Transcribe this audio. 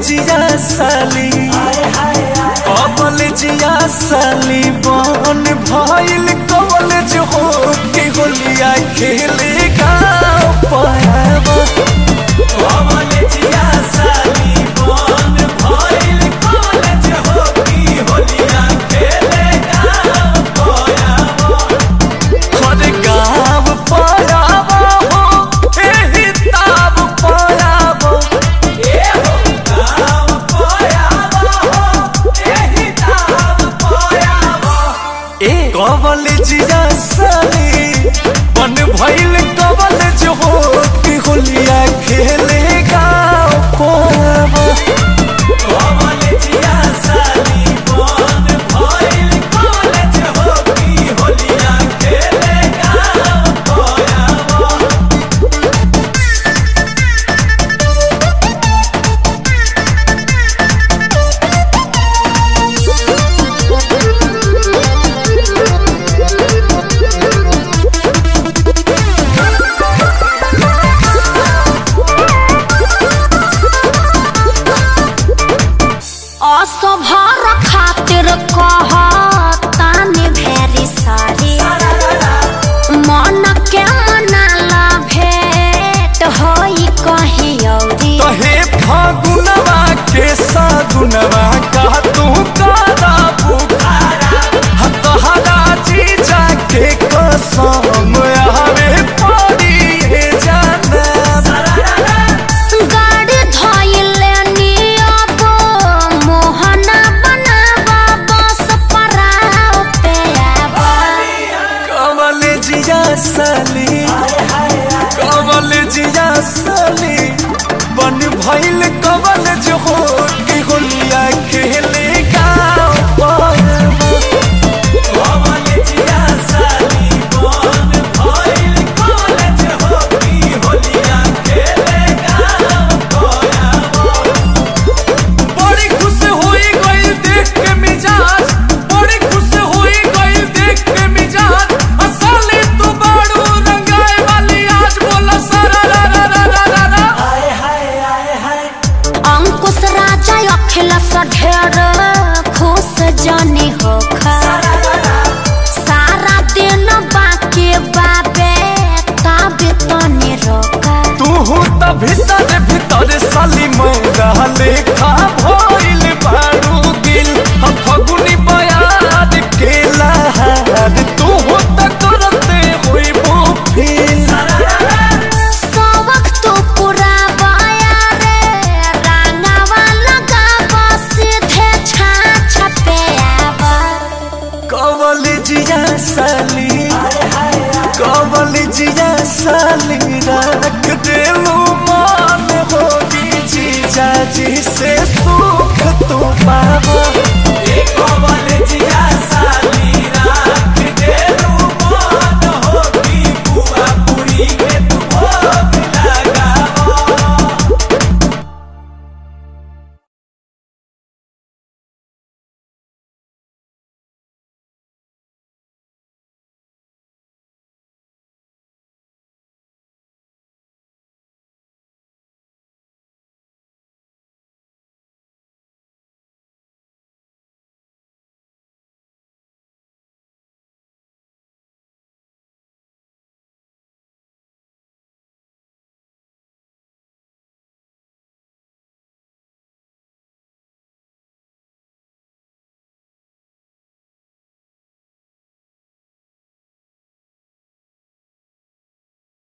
जिया साली कॉलेजिया साली बन भइल कॉलेज हो के होलिया खेले गाँव पायावा कॉलेजिया साली बन भइल कॉलेज हो की होलिया खेले गाँव पायावा हर गाँव पायावा हो एही ताब पायावा कॉलेजिया साली बन भइल कॉलेज हो कि होलिया खेले गाँव पावा कॉलेजिया साली बन भइल कॉलेज हो कि होलिया खेले गाँव पावा असभर खातिर कहतानी भेरी सारी मन के मनाला भेट होई कहीं औरी तहे फागुनवा के सागुनवा का तू कादा बुखारा हतहरा जी जाके कसम आवे पड़ी हे जाना गाड़ी धइले नियब मोहना बनावा बस पराव पे आवा कमल जिया साली कमल जिया साली बन भइल कमल जो हो के होलिया खेले गाँव पावा कमल जिया साली बन भइल कमल जो हो की होलिया खेले गाँव पावा बड़ी खुश होई गई देख के मिजाज बड़ी खुश होई गई देख के मिजाज असली तू बाड़ू रंगाए वाली आज बोला सारा रा रा रा रा रा रा अंकुश राजा अखिलेश ढेर खुश जानी होखा सारा दिन बाकी बाबे ताबे तनी रोका तू त भीतर भीतर साली मैरा लेखा भइल बाड़ू दिल हम फगुनी बयाद के लहार तू त करते होई वो फील सबक तो पूरा बाया रे रंगावा लगावा सीधे छाछ पे आवा कॉलेजिया साली कॉलेजिया साली रख देलू मान होगी जीजा जी से सुख तू पावा